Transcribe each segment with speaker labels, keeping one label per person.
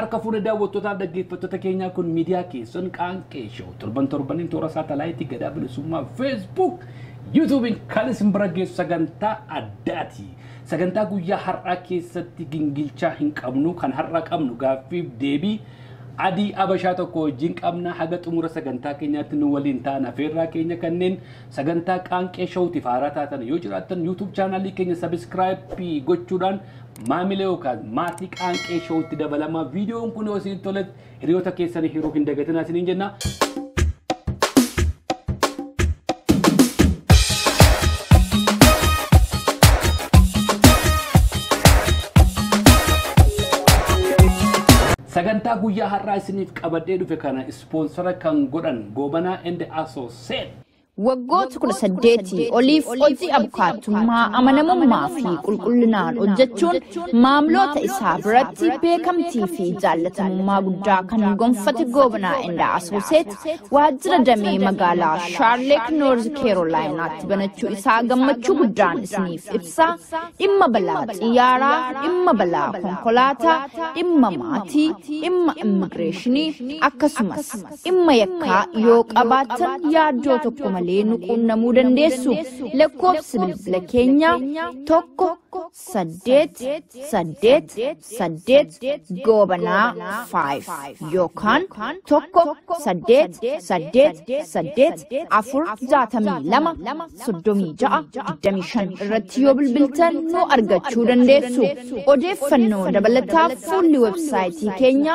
Speaker 1: Harka fuudhee daawwattootaaf dhaggeeffattoota keenyaa kun miidiyaa keessan qaanqee show torban torbaniin toora saatalaayitii gadaa bilisummaa feesbuuk yuutuubiin kan isin bira geessu sagantaa addaati. Sagantaa guyyaa har'aa keessatti gingilchaa hin qabnu kan har'a qabnu gaaffiif deebii adii abashaa tokko wajjin qabna haga xumura sagantaa keenyaatti nu waliin ta'an afeerraa keenya kanneen sagantaa qaanqee showtiif haaraa taatan yoo jiraattan yuutuub chaanaalii keenya sabiskiraayipii gochuudhaan maamila yookaan maatii qaanqee showtti dabalamaa viidiyoon kun yoo isin toletti hiriyoota keessanii hiruu hin dagatinaa isiniin jenna. Sagantaa guyyaa har'aa isiniif qabadhee dhufe kana ispoonsara kan godhan goobanaa ende asooseet.
Speaker 2: Waggoota kudha saddeetii oliif hojii abukaatummaa amanamummaa fi qulqullinaan hojjechuun maamiloota isaa biratti beekamtii fi jaallatamummaa guddaa kan gonfate goobanaa indaa asooseet waajjira damee magaalaa shaarleek noorz keerolaayinaatti banachuu isaa gammachuu guddaan isiniif ibsaa dhimma balaa xiyyaaraa dhimma balaa konkolaataa dhimma maatii dhimma immigireeshinii akkasumas dhimma yakkaa yoo qabaattan yaaddoo tokko malee malee nu quunnamuu dandeessu lakkoofsi bilbila keenyaa tokko saddeet saddeet saddeet goobanaa faayiv yookaan tokko saddeet saddeet saddeet afur jaatamii lama soddomii ja'a digdamii shan irratti yoo bilbiltan nu argachuu dandeessu odeeffannoo dabalataaf fuulli websaayitii keenyaa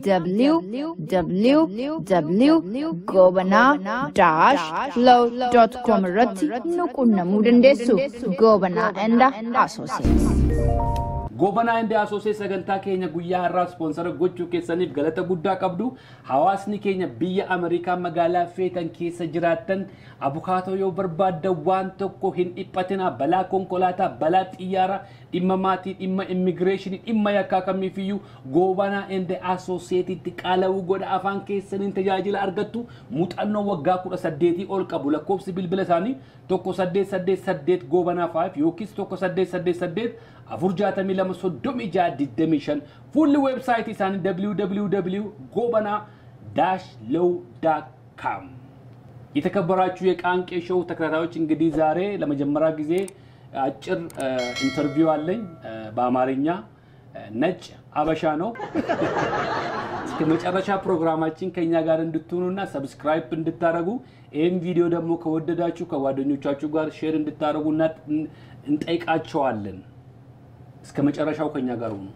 Speaker 2: www goobanaa daash low.com irratti nu quunnamuu dandeessu goobanaa enda asooseet.
Speaker 1: Goobanaa ende asoosee sagantaa keenya guyyaa har'aa ispoonsara gochuu keessaniif galata guddaa qabdu. Hawaasni keenya biyya Ameerikaa magaalaa feetan keessa jiraattan abukaatoo yoo barbaaddan waan tokko hin dhiphatina balaa konkolaataa, balaa xiyyaaraa, dhimma maatii, dhimma immigireeshinii, dhimma yakkaa kamiifiyyuu goobanaa ende asooseetitti qaala'uu godha afaan keessaniin tajaajila argattu muuxannoo waggaa kudha saddeetii ol qabu lakkoofsi bilbila isaanii tokko saddeet saddeet saddeet goobanaa faayif yookiis tokko saddeet saddeet saddeet afur jaatamii lama soddomii ja'a digdamii shan fuulli weebsaayitii isaanii www gobanaa dash low com የተከበራችሁ የቃንቄ ሾው ተከታታዮች እንግዲህ ዛሬ ለመጀመሪያ ጊዜ አጭር ኢንተርቪው አለኝ በአማርኛ ነጭ አበሻ ነው። እስከ መጨረሻ ፕሮግራማችን ከኛ ጋር እንድትሆኑና ሰብስክራይብ እንድታደርጉ ይህም ቪዲዮ ደግሞ ከወደዳችሁ ከጓደኞቻችሁ ጋር ሼር እንድታደርጉና እንጠይቃቸዋለን። እስከ መጨረሻው ከኛ ጋር ሁኑ።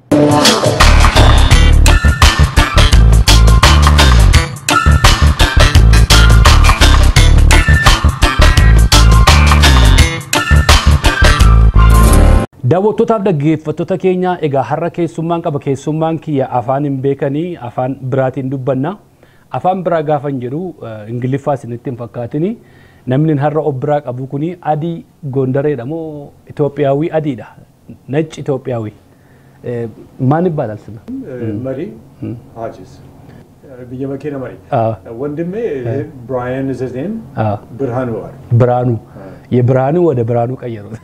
Speaker 1: Daawwattootaaf dhaggeeffattoota keenya egaa har'a keessummaan qaba keessummaan kiyya afaan hin beekanii afaan biraatiin dubbanna. Afaan biraa gaafan jedhu ingiliffaa isinitti hin fakkaatini. Namni har'a of biraa qabu kuni adii gondareedha moo Itoophiyaawii adiidha? Nacci Itoophiyaawii. ማን ይባላል ስም?
Speaker 3: መሪ ሀጂስ የመኪና መሪ ወንድሜ ብራያን ዘዜም ብርሃኑ ዋር
Speaker 1: ብርሃኑ የብርሃኑ ወደ ብርሃኑ ቀየሩት።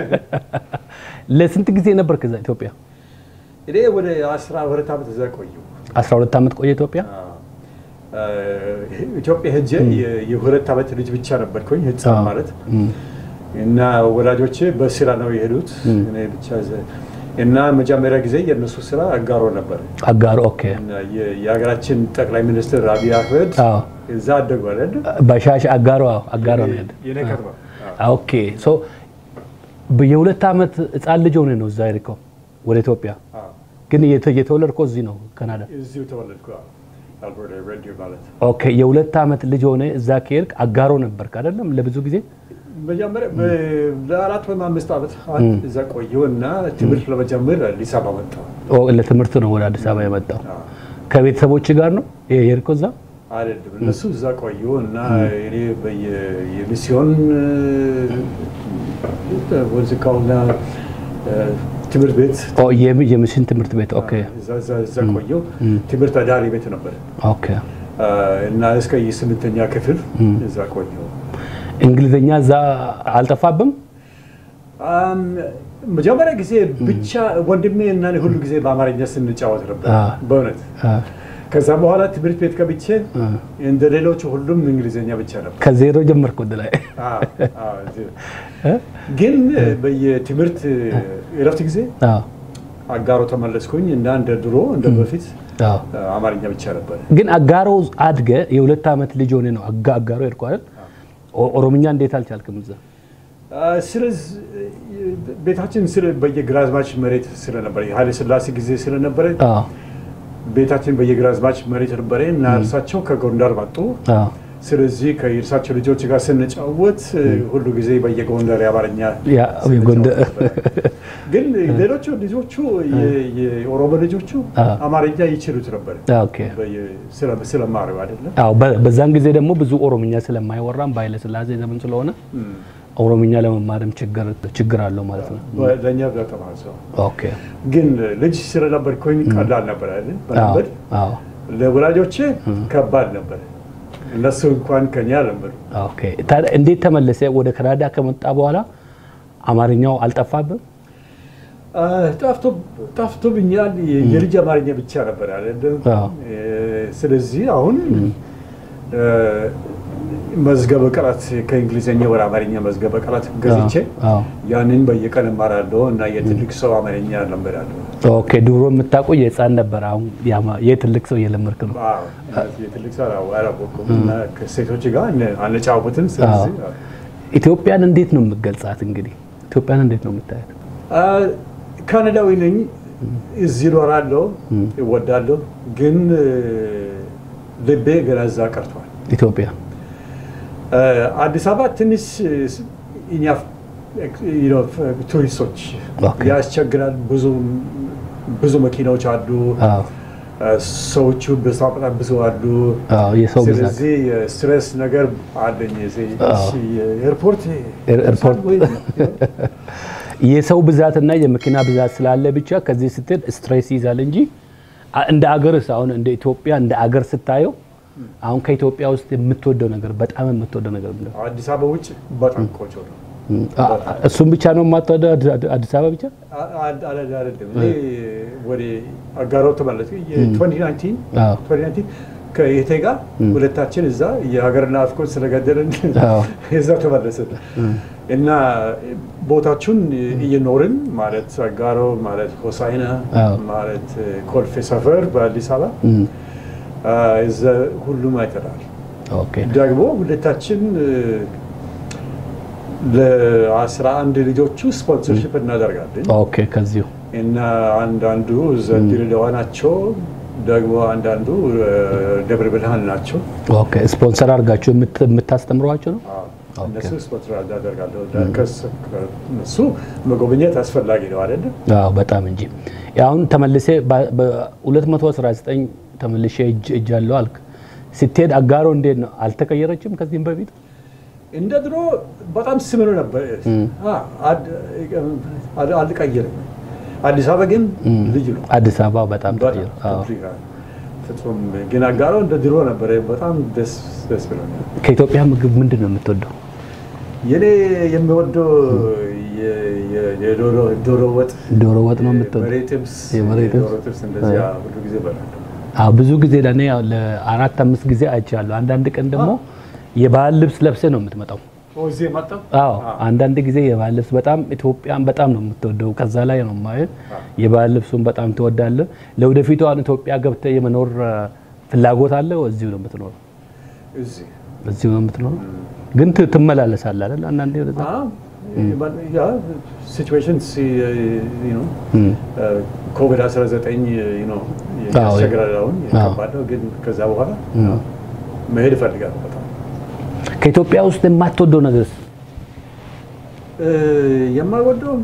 Speaker 1: ለስንት ጊዜ ነበር ከዛ ኢትዮጵያ?
Speaker 3: እኔ ወደ አስራ ሁለት ዓመት እዛ ቆየሁ።
Speaker 1: 12 ዓመት ቆየ ኢትዮጵያ?
Speaker 3: ኢትዮጵያ ሄጄ የሁለት ዓመት ልጅ ብቻ ነበርኩኝ ህፃን ማለት እና ወላጆቼ በስራ ነው የሄዱት እኔ ብቻ እና መጀመሪያ ጊዜ የእነሱ ስራ አጋሮ ነበር።
Speaker 1: አጋሮ ኦኬ።
Speaker 3: የሀገራችን ጠቅላይ ሚኒስትር አብይ አህመድ እዛ አደጉ አይደል?
Speaker 1: በሻሽ አጋሮ አጋሮ ነው ያለ
Speaker 3: የኔ ከተማ
Speaker 1: ኦኬ። ሶ የሁለት ዓመት ህፃን ልጅ ሆነ ነው እዛ የሄድከው ወደ ኢትዮጵያ? ግን የተወለድከው እዚህ ነው ካናዳ?
Speaker 3: እዚሁ ተወለድኩ። አልበርታ ሬዲዮ ማለት
Speaker 1: ኦኬ። የሁለት ዓመት ልጅ ሆነ እዛ ከሄድክ አጋሮ ነበርክ አይደለም ለብዙ ጊዜ?
Speaker 3: መጀመሪያ ለአራት ወይም አምስት ዓመት እዛ ቆየሁ እና ትምህርት ለመጀመር አዲስ አበባ መጣሁ።
Speaker 1: ለትምህርት ነው ወደ አዲስ አበባ የመጣው። ከቤተሰቦች ጋር ነው የሄድከው እዛ?
Speaker 3: አይደለም እነሱ እዛ ቆዩ እና እኔ የሚስዮን ወዝቃውና ትምህርት ቤት
Speaker 1: የሚስዮን ትምህርት ቤት ኦኬ።
Speaker 3: እዛ ቆየሁ። ትምህርት አዳሪ ቤት ነበር
Speaker 1: ኦኬ።
Speaker 3: እና እስከ የስምንተኛ ክፍል እዛ ቆየሁ።
Speaker 1: እንግሊዝኛ እዛ አልጠፋብም?
Speaker 3: መጀመሪያ ጊዜ ብቻ ወንድሜ እና እኔ ሁሉ ጊዜ በአማርኛ ስንጫወት ነበር
Speaker 1: አ።
Speaker 3: በእውነት
Speaker 1: አ፣
Speaker 3: ከዛ በኋላ ትምህርት ቤት ገብቼ
Speaker 1: አ።
Speaker 3: እንደ ሌሎቹ ሁሉም እንግሊዝኛ ብቻ ነበር
Speaker 1: ከዜሮ ጀመርኩ ወደ ላይ
Speaker 3: አ፣ አ፣ እዚህ። ግን በየትምህርት እረፍት ጊዜ
Speaker 1: አዎ፣
Speaker 3: አጋሮ ተመለስኩኝ እና እንደ ድሮ እንደ በፊት
Speaker 1: አዎ።
Speaker 3: አማርኛ ብቻ ነበር
Speaker 1: ግን አጋሮ አድገ የሁለት ዓመት ልጅ ሆነ ነው አጋ- አጋሮ ሄድኩ አይደል? ኦ- ኦሮምኛ እንዴት አልቻልክም እዛ?
Speaker 3: ስለዚህ ቤታችን ስለ በየግራዝማች መሬት ስለነበረ የኃይለ ሥላሴ ጊዜ ስለነበረ
Speaker 1: አዎ፣
Speaker 3: ቤታችን በየግራዝማች መሬት ነበረ እና እርሳቸው ከጎንደር መጡ።
Speaker 1: አዎ።
Speaker 3: ስለዚህ ከእርሳቸው ልጆች ጋር ስንጫወት ሁሉ ጊዜ በየጎንደር የአማርኛ
Speaker 1: ያ የጎንደር
Speaker 3: ስንጫወት ነበረ። ግን ሌሎቹ ልጆቹ የ- የኦሮሞ ልጆቹ
Speaker 1: አ።
Speaker 3: አማርኛ ይችሉት ነበር
Speaker 1: ኦኬ።
Speaker 3: በየ- ስለ- ስለማሩ አይደለም
Speaker 1: አዎ በ- በዛን ጊዜ ደግሞ ብዙ ኦሮምኛ ስለማይወራም በኃይለ ሥላሴ ዘመን ስለሆነ ኦሮምኛ ለመማርም ችግር ችግር አለው ማለት ነው።
Speaker 3: ለእኛ በጣም ሰው
Speaker 1: ኦኬ።
Speaker 3: ግን ልጅ ስለነበርኩኝ ቀላል ነበር አይደል
Speaker 1: አዎ፣
Speaker 3: መልመድ
Speaker 1: አዎ።
Speaker 3: ለወላጆቼ ከባድ ነበር እነሱ እንኳን ከኛ ለመዱ
Speaker 1: ኦኬ። ታዲያ እንዴት ተመለሰ? ወደ ካናዳ ከመጣ በኋላ አማርኛው አልጠፋብም?
Speaker 3: ጠፍቶብኛል የልጅ አማርኛ ብቻ ነበር አይደለም
Speaker 1: አዎ።
Speaker 3: እ፣ ስለዚህ አሁን እ፣ መዝገበ ቃላት ከእንግሊዝኛ ወደ አማርኛ መዝገበ ቃላት ገዝቼ
Speaker 1: አዎ።
Speaker 3: ያንን በየቀን እማራለሁ እና የትልቅ ሰው አማርኛ ለምዳለሁ
Speaker 1: ኦኬ። ድሮ የምታውቀው የህፃን ነበር፣ አሁን ያማ- የትልቅ ሰው እየለመድክ ነው።
Speaker 3: አዎ፣ የትልቅ ሰው አላወቅኩም እና ከሴቶች ጋር አን- አንጫወትም ስለዚህ
Speaker 1: ኢትዮጵያን እንዴት ነው የምገልጻት? እንግዲህ ኢትዮጵያን እንዴት ነው የምታያት?
Speaker 3: አ፣ ካናዳዊ ነኝ እዚህ እኖራለሁ እወዳለሁ ግን እ፣ ልቤ ገና እዛ ቀርቷል
Speaker 1: ኢትዮጵያ
Speaker 3: አ፣ አዲስ አበባ ትንሽ እኛ you know, ቱሪስቶች
Speaker 1: ኦኬ።
Speaker 3: ያስቸግራል ብዙ ብዙ መኪናዎች አሉ
Speaker 1: አዎ፣
Speaker 3: አ፣ ሰዎቹ በጣም በጣም ብዙ አሉ
Speaker 1: አዎ፣ የሰው ብዛት
Speaker 3: ስለዚህ ስትሬስ ነገር አለኝ እዚህ
Speaker 1: አዎ።
Speaker 3: ኤርፖርት
Speaker 1: ኤር- ኤርፖርት የሰው ብዛትና የመኪና ብዛት ስላለ ብቻ ከዚህ ስትል ስትሬስ ይዛል እንጂ አ- እንደ አገርስ አሁን እንደ ኢትዮጵያ እንደ አገር ስታየው አሁን ከኢትዮጵያ ውስጥ የምትወደው ነገር በጣም የምትወደው ነገር ምንድን ነው?
Speaker 3: አዲስ አበባ ውጭ በጣም ቆንጆ ነው
Speaker 1: አ- አ- እሱም ብቻ ነው የማትወደው አዲ- አዲ- አዲስ አበባ ብቻ?
Speaker 3: አ- አ- አይደለም እኔ ወደ አጋሮ ተመለስ የ2019
Speaker 1: አዎ።
Speaker 3: 2019 ከእህቴ ጋር ሁለታችን እዛ የሀገር ናፍቆት ስለገደልን
Speaker 1: አዎ።
Speaker 3: እዛ ተመለስን እና ቦታችሁን እየኖርን ማለት አጋሮ ማለት ሆሳይና
Speaker 1: አዎ።
Speaker 3: ማለት ኮልፌ ሰፈር በአዲስ አበባ
Speaker 1: እም፣
Speaker 3: አ፣ እዛ ሁሉም አይተናል።
Speaker 1: ኦኬ
Speaker 3: ደግሞ ሁለታችን እ፣ ለአስራ አንድ ልጆቹ ስፖንሰርሽፕ እናደርጋለን
Speaker 1: ኦኬ ከዚሁ
Speaker 3: እና አንዳንዱ እዛ ድሬዳዋ ናቸው፣ ደግሞ አንዳንዱ እ፣ ደብረ ብርሃን ናቸው።
Speaker 1: ኦኬ ስፖንሰር አድርጋችሁ የምት- የምታስተምሯቸው ነው?
Speaker 3: አዎ፣
Speaker 1: ኦኬ።
Speaker 3: እነሱ ስፖንሰር እናደርጋለሁ። ከስ- እነሱ መጎብኘት አስፈላጊ ነው አይደለም?
Speaker 1: አዎ በጣም እንጂ አሁን ተመልሴ በ219 ተመልሼ እጅ እጅ አለው አልክ። ስትሄድ አጋሮ እንዴት ነው አልተቀየረችም? ከዚህም በፊት
Speaker 3: እንደ ድሮ በጣም ስምር ነበር። አ፣ አድ- አድ- አልቀየርም። አዲስ አበባ ግን ልዩ ነው።
Speaker 1: አዲስ አበባ በጣም ተቀየረ። አዎ።
Speaker 3: በጣም ፍጹም ግን አጋሮ እንደ ድሮ ነበረ። በጣም ደስ ደስ ብሎኛል።
Speaker 1: ከኢትዮጵያ ምግብ ምንድን ነው የምትወደው?
Speaker 3: የኔ የሚወደው የ- የ- የዶሮ ዶሮ ወጥ
Speaker 1: ዶሮ ወጥ ነው የምትወደው?
Speaker 3: የበሬ ጥብስ
Speaker 1: የበሬ ጥብስ?
Speaker 3: የዶሮ ጥብስ እንደዚያ ሁሉ ጊዜ እበላለሁ።
Speaker 1: አዎ ብዙ ጊዜ ለእኔ ያው ለአራት አምስት ጊዜ አይቻለሁ። አንዳንድ ቀን ደግሞ የባህል ልብስ ለብሰ ነው የምትመጣው።
Speaker 3: ኦ፣ እዚህ መጣሁ።
Speaker 1: አዎ አንዳንድ ጊዜ የባህል ልብስ በጣም ኢትዮጵያን በጣም ነው የምትወደው። ከዛ ላይ ነው ማየት የባህል ልብሱን በጣም ትወዳለህ። ለወደፊቱ አሁን ኢትዮጵያ ገብተህ የመኖር አ፣ ፍላጎት አለ? እዚሁ ነው የምትኖረው?
Speaker 3: እዚህ
Speaker 1: እዚሁ ነው የምትኖረው? ግን ት- ትመላለሳለህ አይደል? አንዳንዴ ወደዛ
Speaker 3: ሲቹዌሽን
Speaker 1: እም።
Speaker 3: ኮቪድ 19 ነው
Speaker 1: አዎ፣
Speaker 3: ያስቸግራል። አሁን
Speaker 1: አዎ።
Speaker 3: ከባድ ነው፣ ግን ከዛ በኋላ መሄድ እፈልጋለሁ በጣም
Speaker 1: ከኢትዮጵያ ውስጥ የማትወደው ነገር
Speaker 3: እ፣ የማልወደው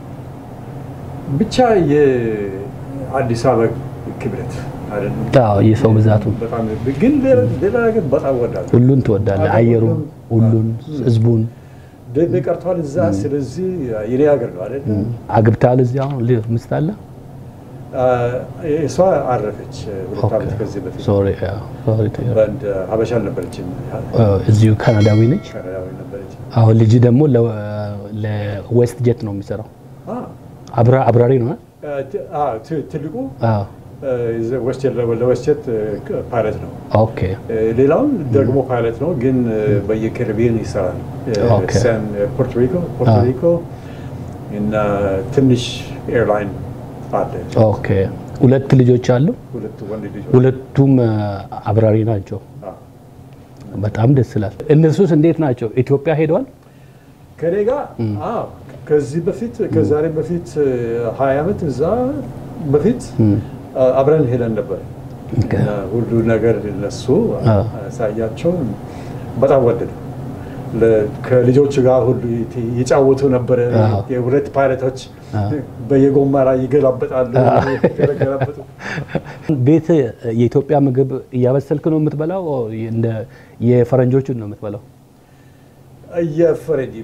Speaker 3: ብቻ የአዲስ አበባ ክብረት አይደለም።
Speaker 1: አዎ የሰው ብዛቱ
Speaker 3: በጣም ግን ሌላ ሌላ ነገር በጣም እወዳለሁ።
Speaker 1: ሁሉን ትወዳለህ። አየሩን፣ ሁሉን፣ ህዝቡን
Speaker 3: ቤት ቀርቷል እዛ። ስለዚህ የኔ ሀገር ነው አይደል?
Speaker 1: አግብተሃል? እዚህ አሁን ል- ሚስት አለ?
Speaker 3: አ፣ እሷ አረፈች ሁለት ዓመት ከዚህ በፊት
Speaker 1: ሶሪ አዎ፣ ሶሪ ቱ ሂር።
Speaker 3: በአንድ ሀበሻ አልነበረችም፣
Speaker 1: አ፣ እዚሁ ካናዳዊ ነች።
Speaker 3: ካናዳዊ ነበረች።
Speaker 1: አሁን ልጅ ደግሞ ለ- ለዌስት ጄት ነው የሚሰራው።
Speaker 3: አ፣
Speaker 1: አብራ- አብራሪ ነው እ?
Speaker 3: ት- አ፣ ት- ትልቁ
Speaker 1: አዎ።
Speaker 3: ወስጀት ለወስጀት ፓይለት ነው።
Speaker 1: ኦኬ
Speaker 3: ሌላውን ደግሞ ፓይለት ነው፣ ግን በየካሪቢያን ይሰራል።
Speaker 1: ኦኬ።
Speaker 3: ሳን ፖርቶሪኮ ፖርቶሪኮ እና ትንሽ ኤርላይን አለ።
Speaker 1: ኦኬ። ሁለት ልጆች አሉ።
Speaker 3: ሁለቱ ወንድ ልጆች
Speaker 1: ሁለቱም አ፣ አብራሪ ናቸው።
Speaker 3: አ።
Speaker 1: በጣም ደስ ይላል። እነሱስ እንዴት ናቸው? ኢትዮጵያ ሄደዋል?
Speaker 3: ከኔ ጋር አዎ፣ ከዚህ በፊት ከዛሬ በፊት ሀያ ዓመት እዛ በፊት አ፣ አብረን ሄደን ነበር
Speaker 1: ኦኬ።
Speaker 3: እና ሁሉ ነገር እነሱ
Speaker 1: አ።
Speaker 3: ሳያቸው በጣም ወደዱ። ለ- ከልጆቹ ጋር ሁሉ ይት- ይጫወቱ ነበረ።
Speaker 1: አዎ።
Speaker 3: የሁለት ፓይለቶች
Speaker 1: አዎ።
Speaker 3: በየጎማ ላይ ይገላበጣሉ። የተገላበጡ
Speaker 1: ቤት የኢትዮጵያ ምግብ እያበሰልክ ነው የምትበላው? እንደ የፈረንጆቹን ነው የምትበላው?
Speaker 3: እየፈረንጅ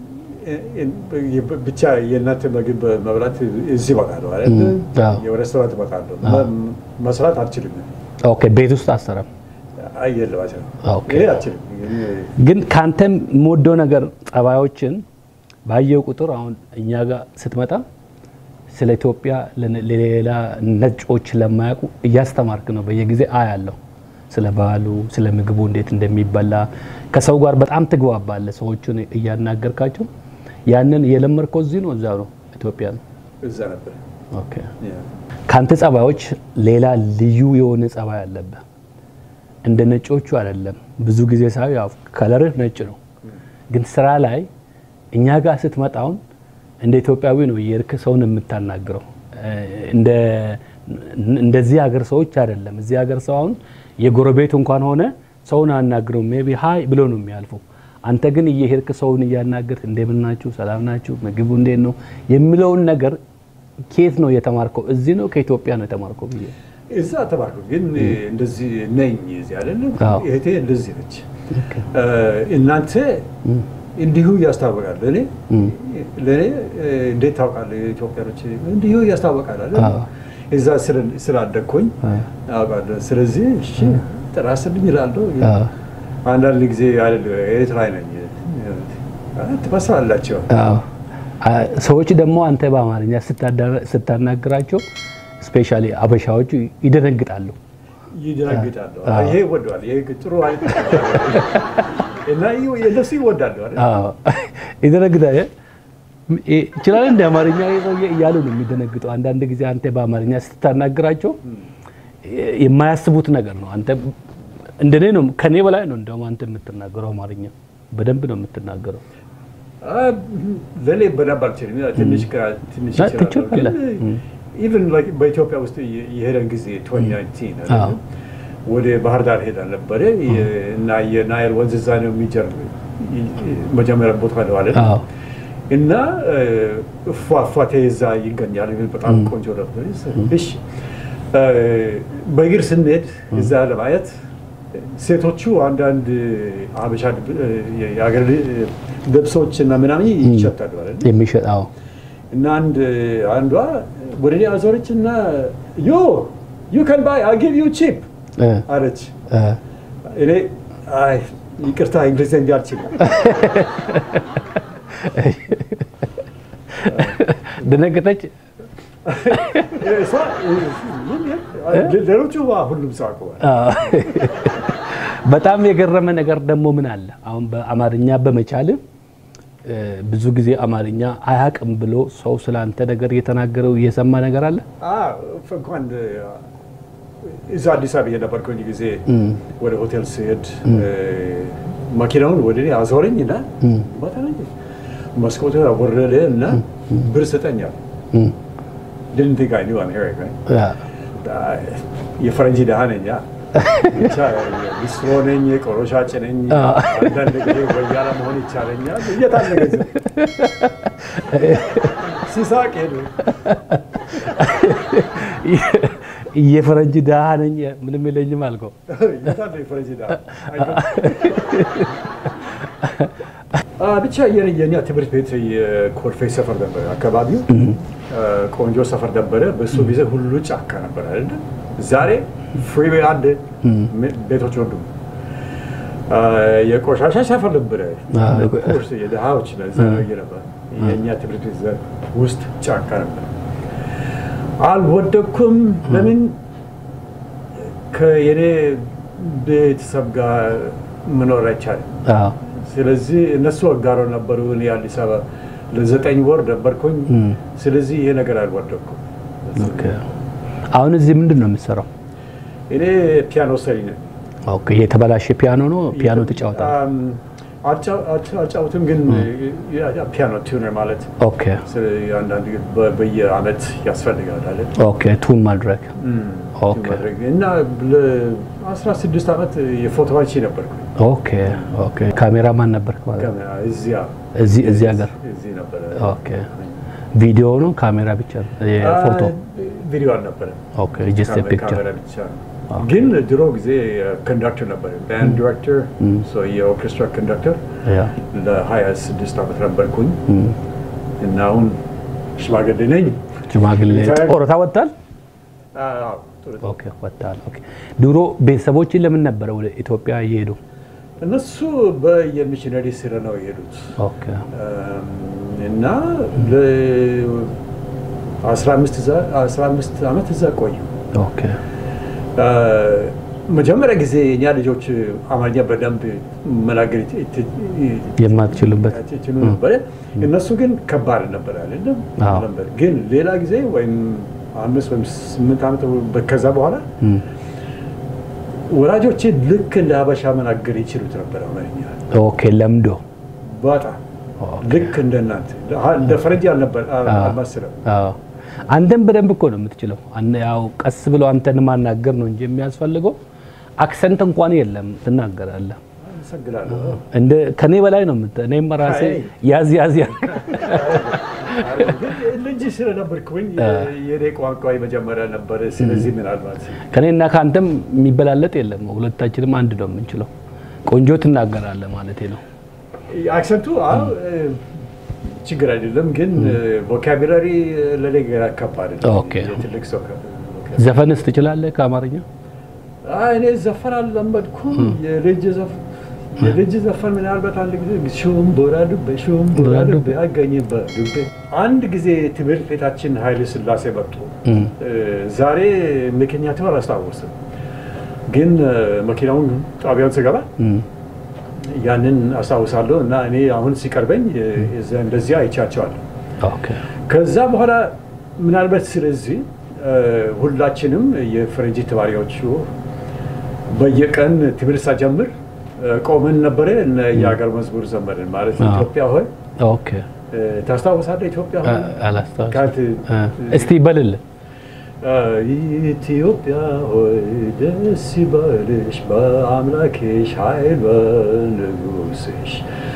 Speaker 3: ብቻ የእናንተ ምግብ መብላት እዚህ እበላለሁ አይደል?
Speaker 1: እም፣ አዎ።
Speaker 3: የሬስቶራንት እበላለሁ። መ- መስራት አልችልም።
Speaker 1: ኦኬ። ቤት ውስጥ አሰራም።
Speaker 3: አየለም አልችልም።
Speaker 1: ኦኬ።
Speaker 3: ይሄ አልችልም። ግን
Speaker 1: ግን ከአንተም የምወደው ነገር ጸባዮችን ባየው ቁጥር አሁን እኛ ጋር ስትመጣ ስለ ኢትዮጵያ ለነ- ለሌላ ነጮች ለማያውቁ እያስተማርክ ነው። በየጊዜ አያለሁ ስለ ባህሉ፣ ስለ ምግቡ እንዴት እንደሚበላ ከሰው ጋር በጣም ትግባባለህ። ሰዎቹን እያናገርካቸው ያንን የለመድከው እዚህ ነው እዛ ነው ኢትዮጵያ ነው።
Speaker 3: እዛ ነበር።
Speaker 1: ኦኬ።
Speaker 3: ያ።
Speaker 1: ከአንተ ጸባዮች ሌላ ልዩ የሆነ ጸባይ አለብህ። እንደ ነጮቹ አይደለም። ብዙ ጊዜ ሳይ ያው ከለርህ ነጭ ነው፣ ግን ስራ ላይ እኛ ጋር ስትመጣውን እንደ ኢትዮጵያዊ ነው የእርክ ሰውን የምታናግረው። እ፣ እንደ እንደዚህ ሀገር ሰዎች አይደለም። እዚህ ሀገር ሰው አሁን የጎረቤት እንኳን ሆነ ሰውን አናግረው ሜቢ ሀይ ብሎ ነው የሚያልፈው። አንተ ግን እየሄድክ ሰውን እያናገርክ እንደምን ናችሁ፣ ሰላም ናችሁ፣ ምግቡ እንዴት ነው የሚለውን ነገር ኬት ነው የተማርከው? እዚህ ነው ከኢትዮጵያ ነው የተማርከው ብዬ
Speaker 3: እዛ ተባልኩ። ግን እንደዚህ ነኝ እዚህ አይደለም።
Speaker 1: አዎ።
Speaker 3: እህቴ እንደዚህ ነች። እናንተ እንዲሁ ያስታወቃል። ለእኔ ለእኔ እንዴት ታውቃለህ? ኢትዮጵያኖች እንዲሁ ያስታወቃል አይደል?
Speaker 1: አዎ።
Speaker 3: እዛ ስለ- ስላደግኩኝ አውቃለሁ። ስለዚህ እሺ ጥራስልኝ እላለሁ።
Speaker 1: አዎ።
Speaker 3: አንዳንድ ጊዜ አይደል ኤርትራዊ ነኝ ትመስላላቸው።
Speaker 1: አዎ። አ- ሰዎች ደግሞ አንተ በአማርኛ ስታዳ- ስታናግራቸው ስፔሻሊ አበሻዎቹ ይደነግጣሉ።
Speaker 3: ይደነግጣሉ።
Speaker 1: አዎ።
Speaker 3: ይሄ ይወደዋል። ይሄ ጥሩ አይነት እና ይህ- እነሱ ይወዳሉ አይደል?
Speaker 1: አዎ። ይደነግጣል። እ- ይችላል እንደ አማርኛ ይሄ ሰውዬ እያሉ ነው የሚደነግጡ። አንዳንድ ጊዜ አንተ በአማርኛ ስታናግራቸው የ- የማያስቡት ነገር ነው። አንተ እንደኔ ነው ከኔ በላይ ነው እንደውም አንተ የምትናገረው አማርኛ በደንብ ነው የምትናገረው።
Speaker 3: አ- ለእኔ በደንብ አልችልም። ትንሽ ከ- ትንሽ
Speaker 1: አ-
Speaker 3: እችላለሁ።
Speaker 1: ትችላለህ።
Speaker 3: ግን ኢቨን ላይክ በኢትዮጵያ ውስጥ የ- የሄደን ጊዜ 2019 አይደል?
Speaker 1: አዎ።
Speaker 3: ወደ ባህር ዳር ሄደን ነበረ የ- እና የናይል ወንዝ እዛ ነው የሚጀር መጀመሪያ ቦታ ነው አለ
Speaker 1: አዎ።
Speaker 3: እና ፏፏቴ እዛ ይገኛል። በጣም ቆንጆ ነበር። እሺ እ፣ በእግር ስንሄድ እዛ ለማየት ሴቶቹ አንዳንድ ሀበሻ የሀገር ልብሶች እና ምናምን ይሸጣሉ አይደል?
Speaker 1: የሚሸጥ አዎ።
Speaker 3: እና አንድ አንዷ ወደ እኔ አዞረች እና ዮ ዩ ከን ባይ አይ ጊቭ ዩ ቺፕ
Speaker 1: እ፣
Speaker 3: አለች።
Speaker 1: እ፣
Speaker 3: እኔ አይ ይቅርታ እንግሊዝኛ አልችልም።
Speaker 1: ደነገጠች።
Speaker 3: እሷ ሌሎቹ ሁሉም ሰው አውቀዋል።
Speaker 1: አዎ። በጣም የገረመ ነገር ደግሞ ምን አለ አሁን በአማርኛ በመቻል ብዙ ጊዜ አማርኛ አያቅም ብሎ ሰው ስለ አንተ ነገር እየተናገረው እየሰማ ነገር አለ።
Speaker 3: አዎ፣ እንኳን እዛ አዲስ አበባ የነበርኩኝ ጊዜ ወደ ሆቴል ስሄድ መኪናውን ወደ እኔ አዞረኝ እና በተለይ መስኮቱ ወረደ እና ብር ስጠኛል
Speaker 1: እም፣
Speaker 3: didn't think I knew America.
Speaker 1: ያ፣
Speaker 3: የፈረንጅ ድሃ ነኝ። ያ ብቻ ሊስትሮ ነኝ፣ ቆሎ ሻጭ ነኝ። አንዳንድ ጊዜ ወያላ መሆን ይቻለኛል። እየታለ ገንዘብ ሲሳቅ ሄዱ።
Speaker 1: የፈረንጅ ድሃ ነኝ ምንም የለኝም አልከው።
Speaker 3: እየታለ የፈረንጅ ድሃ አ፣ ብቻ የኔ- የኛ ትምህርት ቤት የኮልፌ ሰፈር ነበረ አካባቢው አ፣ ቆንጆ ሰፈር ነበረ። በሱ ጊዜ ሁሉ ጫካ ነበር አይደለ? ዛሬ ፍሪዌይ አለ፣ ቤቶች ወዱ። አ፣ የቆሻሻ ሰፈር ነበረ።
Speaker 1: አ፣
Speaker 3: ኮርስ የድሃዎች ነው እዛ ነው ነበር የእኛ ትምህርት ቤት ዘ- ውስጥ ጫካ ነበር። አልወደኩም። ለምን ከየኔ ቤተሰብ ጋር መኖር አይቻልም።
Speaker 1: አዎ።
Speaker 3: ስለዚህ እነሱ አጋሮ ነበሩ። እኔ አዲስ አበባ ለዘጠኝ ወር ነበርኩኝ።
Speaker 1: እም።
Speaker 3: ስለዚህ ይሄ ነገር አልወደኩም።
Speaker 1: ኦኬ። አሁን እዚህ ምንድን ነው የምትሰራው?
Speaker 3: እኔ ፒያኖ ሰሪ ነኝ።
Speaker 1: ኦኬ። የተበላሸ ፒያኖ ነው። ፒያኖ ትጫወታለህ?
Speaker 3: አም፣ አልጫ- አልጫ- አልጫወትም፣ ግን ያ- ያ ፒያኖ ቲዩነር ማለት
Speaker 1: ኦኬ።
Speaker 3: ስለ- አንዳንድ ጊዜ በ- በየአመት ያስፈልጋል አለ
Speaker 1: ኦኬ። ቱን ማድረግ ኦኬ።
Speaker 3: ማድረግ እና ለ16 ዓመት የፎቶ አንሺ ነበርኩ።
Speaker 1: ኦኬ። ኦኬ። ካሜራማን ነበርክ ማለት ነው?
Speaker 3: ካሜራ እዚያ
Speaker 1: እዚህ እዚህ ሀገር
Speaker 3: እዚህ ነበረ።
Speaker 1: ኦኬ። ቪዲዮ ነው ካሜራ ብቻ ነው? የፎቶ
Speaker 3: አ፣ ቪዲዮ አልነበረም።
Speaker 1: ኦኬ። ጀስት
Speaker 3: ካሜ-
Speaker 1: ፒክቸር
Speaker 3: ካሜራ ብቻ ነው። ግን ድሮ ጊዜ ኮንዳክተር ነበር፣ ባንድ ዲሬክተር፣ የኦርኬስትራ ኮንዳክተር
Speaker 1: ያ
Speaker 3: ለ26 ዓመት ነበርኩኝ እና አሁን ሽማግሌ ነኝ።
Speaker 1: ሽማግሌ
Speaker 3: ሪታየር-
Speaker 1: ጡረታ ወጥታል?
Speaker 3: አዎ፣ ጥሩ ነው።
Speaker 1: ኦኬ ወጥታል። ኦኬ። ድሮ ቤተሰቦችን ለምን ነበረ ወደ ኢትዮጵያ እየሄዱ?
Speaker 3: እነሱ በየሚሽነሪ ስራ ነው የሄዱት
Speaker 1: ኦኬ
Speaker 3: እም፣ እና ለ15 ዓመት እዛ ቆዩ።
Speaker 1: ኦኬ
Speaker 3: አ፣ መጀመሪያ ጊዜ እኛ ልጆች አማርኛ በደንብ መናገር ይት- ይት- ይት-
Speaker 1: የማትችሉበት
Speaker 3: ይችሉ ነበረ። እነሱ ግን ከባድ ነበር አይደለም
Speaker 1: አዎ።
Speaker 3: ነበር። ግን ሌላ ጊዜ ወይም አምስት ወይም ስምንት ዓመት ከዛ በኋላ
Speaker 1: እም።
Speaker 3: ወላጆቼ ልክ እንደ ሀበሻ መናገር ይችሉት ነበር አማርኛ
Speaker 1: ኦኬ ለምዶ
Speaker 3: በጣም
Speaker 1: ኦኬ።
Speaker 3: ልክ እንደ እናንተ እንደ ፈረንጅ አልነበር አልመሰለም።
Speaker 1: አዎ አንተም በደንብ እኮ ነው የምትችለው። አነ- ያው ቀስ ብሎ አንተን ማናገር ነው እንጂ የሚያስፈልገው አክሰንት እንኳን የለም ትናገራለህ።
Speaker 3: አመሰግናለሁ።
Speaker 1: እንደ ከኔ በላይ ነው የምት እኔም ራሴ
Speaker 3: አይ።
Speaker 1: ያዝ ያዝ ያዝ
Speaker 3: ልጅ ስለነበርኩኝ የኔ ቋንቋ የመጀመሪያ ነበር። ስለዚህ ምናልባት
Speaker 1: ከኔና ከአንተም የሚበላለጥ የለም። ሁለታችንም አንድ ነው የምንችለው። ቆንጆ ትናገራለህ ማለቴ ነው።
Speaker 3: አክሰንቱ አዎ፣ ችግር አይደለም፣ ግን ቮካቡላሪ ለኔ ገና ከባድ ነው።
Speaker 1: ኦኬ።
Speaker 3: የትልቅ ሰው
Speaker 1: ዘፈንስ ትችላለህ ከአማርኛ?
Speaker 3: አይ፣ እኔ ዘፈን አልለመድኩም። የልጅ ዘፈን የልጅ ዘፈን ምናልባት አንድ ጊዜ ሹምቡራ ዱቤ ሹምቡራ ዱቤ አገኝበት ዱቤ አንድ ጊዜ ትምህርት ቤታችን ኃይለ ሥላሴ መጡ።
Speaker 1: እም።
Speaker 3: ዛሬ ምክንያቱ አላስታወስም፣ ግን መኪናውን ጣቢያውን ስገባ
Speaker 1: እም።
Speaker 3: ያንን አስታውሳለሁ እና እኔ አሁን ሲቀርበኝ እዛ- እንደዚያ አይቻቸዋለሁ።
Speaker 1: ኦኬ
Speaker 3: ከዛ በኋላ ምናልባት ስለዚህ እ፣ ሁላችንም የፈረንጅ ተማሪዎቹ በየቀን ትምህርት ሳጀምር እ፣ ቆመን ነበረ እና የሀገር መዝሙር ዘመርን ማለት
Speaker 1: አዎ።
Speaker 3: ኢትዮጵያ ሆይ
Speaker 1: ኦኬ
Speaker 3: እ፣ ታስታውሳለህ? ኢትዮጵያ ሆይ
Speaker 1: አላስታውስም።
Speaker 3: ካንተ
Speaker 1: እ፣ እስቲ በልልህ
Speaker 3: ኢትዮጵያ ሆይ ደስ ይበልሽ በአምላክሽ ኃይል በንጉሥሽ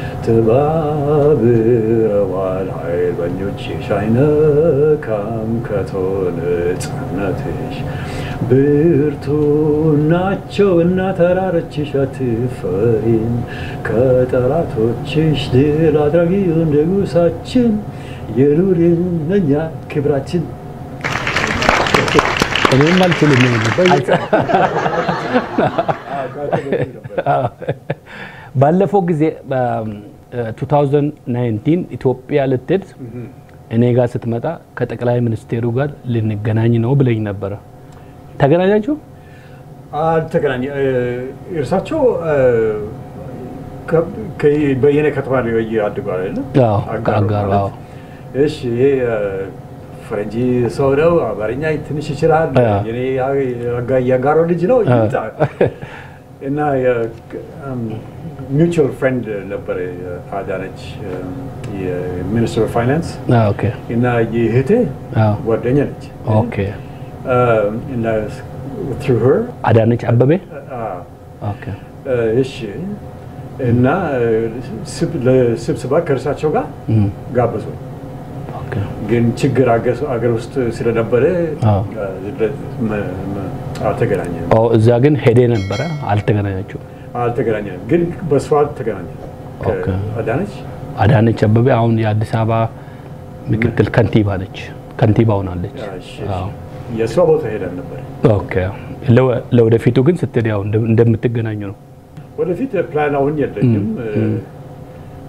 Speaker 3: ተባብረዋል ኃይለኞችሽ አይነካም ከቶ ነፃነትሽ ብርቱ ናቸው እና ተራሮችሽ አትፈሪም ከጠላቶችሽ ድል አድራጊው ንጉሣችን የኑርን እኛ ክብራችን
Speaker 1: እኔም አልችልም። ባለፈው ጊዜ በ2019 ኢትዮጵያ ልትሄድ እኔ ጋር ስትመጣ ከጠቅላይ ሚኒስቴሩ ጋር ልንገናኝ ነው ብለኝ ነበረ። ተገናኛችሁ?
Speaker 3: አልተገናኘ እርሳቸው በየነ ከተማ ነው አድጓል አይደለም?
Speaker 1: አዎ፣
Speaker 3: አጋሮ
Speaker 1: ከአጋሮ፣
Speaker 3: ማለት።
Speaker 1: አዎ።
Speaker 3: እሺ ይሄ ፈረንጂ ሰው ነው፣ አማርኛ ትንሽ ይችላል።
Speaker 1: አዎ።
Speaker 3: የኔ አጋ- የአጋሮ ልጅ ነው ይምጣ። እና ሚውቹዋል ፍሬንድ ነበረ አዳነች የሚኒስትር ኦፍ ፋይናንስ
Speaker 1: አዎ፣ ኦኬ
Speaker 3: እና የእህቴ
Speaker 1: አዎ፣
Speaker 3: ጓደኛ ነች
Speaker 1: ኦኬ።
Speaker 3: እና through her
Speaker 1: አዳነች አበቤ
Speaker 3: አዎ
Speaker 1: ኦኬ
Speaker 3: እሺ እና ስብ- ለስብሰባ ከእርሳቸው ጋር
Speaker 1: እም፣
Speaker 3: ጋበዙ።
Speaker 1: ኦኬ
Speaker 3: ግን ችግር አገ- አገር ውስጥ ስለነበረ
Speaker 1: አዎ።
Speaker 3: ለ- መ- መ- አልተገናኘንም
Speaker 1: ኦ፣ እዛ ግን ሄዴ ነበረ። አልተገናኛችሁም?
Speaker 3: አልተገናኘንም። ግን በስፋት ተገናኘ
Speaker 1: ኦኬ።
Speaker 3: አዳነች
Speaker 1: አዳነች አበቤ አሁን የአዲስ አበባ ምክትል ከንቲባ ነች። ከንቲባ ሆናለች።
Speaker 3: እሺ፣
Speaker 1: አዎ።
Speaker 3: የእሷ ቦታ ሄደን ነበር።
Speaker 1: ኦኬ። ለወ- ለወደፊቱ ግን ስትሄድ ያው እንደ- እንደምትገናኙ ነው።
Speaker 3: ወደፊት ፕላን አሁን የለኝም።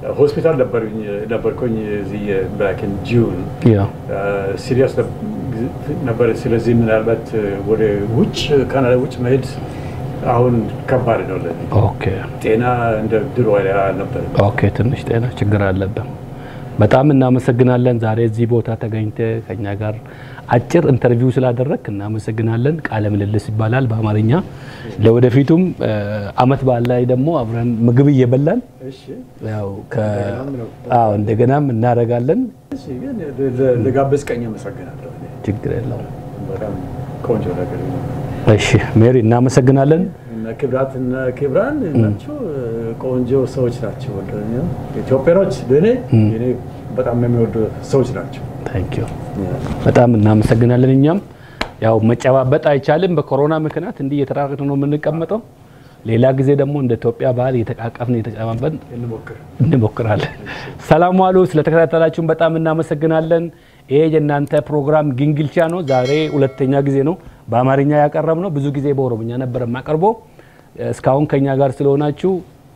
Speaker 3: ሆስፒታል ነበሩኝ ነበርኩኝ እዚህ ባክ ኢን ጁን
Speaker 1: ያ
Speaker 3: ሲሪየስ ነበር። ስለዚህ ምናልባት ወደ ውጭ ካናዳ ውጭ መሄድ አሁን ከባድ ነው ለኔ።
Speaker 1: ኦኬ
Speaker 3: ጤና እንደ ድሮ ነበር።
Speaker 1: ኦኬ ትንሽ ጤና ችግር አለብን። በጣም እናመሰግናለን። ዛሬ እዚህ ቦታ ተገኝተ ከኛ ጋር አጭር ኢንተርቪው ስላደረግ እናመሰግናለን። ቃለ ምልልስ ይባላል በአማርኛ። ለወደፊቱም እ፣ አመት በዓል ላይ ደግሞ አብረን ምግብ እየበላን
Speaker 3: እሺ
Speaker 1: ያው ከ አዎ እንደገናም እናደርጋለን።
Speaker 3: እሺ፣ ግን ለ- ለጋበዝከኝ አመሰግናለሁ። እኔ
Speaker 1: ችግር የለውም።
Speaker 3: በጣም ቆንጆ ነገር ነው።
Speaker 1: እሺ ሜሪ እናመሰግናለን።
Speaker 3: እና ክብራት እና ክብራን ናቸው ቆንጆ ሰዎች ናቸው። ኢትዮጵያኖች ለእኔ እኔ በጣም የሚወዱ ሰዎች ናቸው።
Speaker 1: ታንክ ዩ በጣም እናመሰግናለን። እኛም ያው መጨባበጥ አይቻልም በኮሮና ምክንያት እንዲህ እየተራራቅን ነው የምንቀመጠው። ሌላ ጊዜ ደግሞ እንደ ኢትዮጵያ ባህል እየተቃቀፍን እየተጨባበጥን
Speaker 3: እንሞክር።
Speaker 1: እንሞክራለን። ሰላም ዋሉ። ስለተከታተላችሁን በጣም እናመሰግናለን። ይሄ የእናንተ ፕሮግራም ግንግልቻ ነው። ዛሬ ሁለተኛ ጊዜ ነው በአማርኛ ያቀረብ ነው። ብዙ ጊዜ በኦሮምኛ ነበር የማቀርበው። እስካሁን ከኛ ጋር ስለሆናችሁ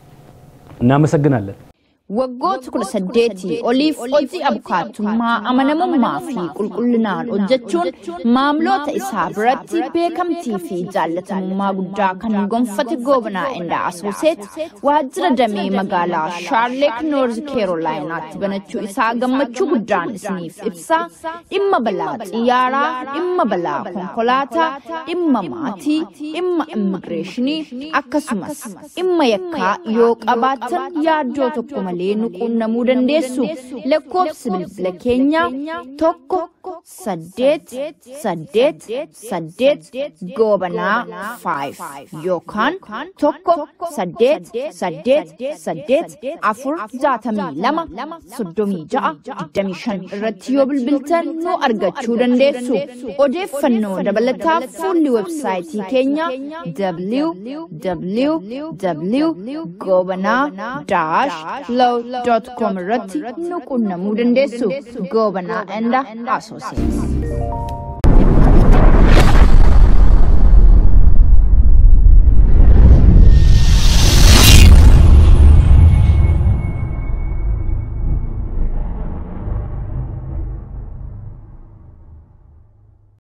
Speaker 1: እናመሰግናለን።
Speaker 2: Waggoota kudha saddeetii oliif hojii abukaattummaa amanamummaa fi qulqullinaan hojjechuun maamiltoota isaa biratti beekamtii fi jaallatamummaa guddaa kan gonfate goobanaa indaa asooseet waajjira damee magaalaa shaarleek noorz keerolaayinaatti banachuu isaa gammachuu guddaan isiniif ibsaa dhimma balaa xiyyaaraa dhimma balaa konkolaataa dhimma maatii dhimma immigireeshinii akkasumas dhimma yakkaa yoo qabaattan yaaddoo tokko malee nu quunnamuu dandeessu lakkoofsi bilbila keenyaa tokko saddeet saddeet saddeet goobanaa faayif yookaan tokko saddeet saddeet saddeet afur jaatamii lama soddomii ja'a digdamii shan irratti yoo bilbiltan nu argachuu dandeessu odeeffannoo dabalataa fuulli websaayitii keenya www goobanaa daash low.com irratti nu quunnamuu dandeessu goobanaa enda asooseeti.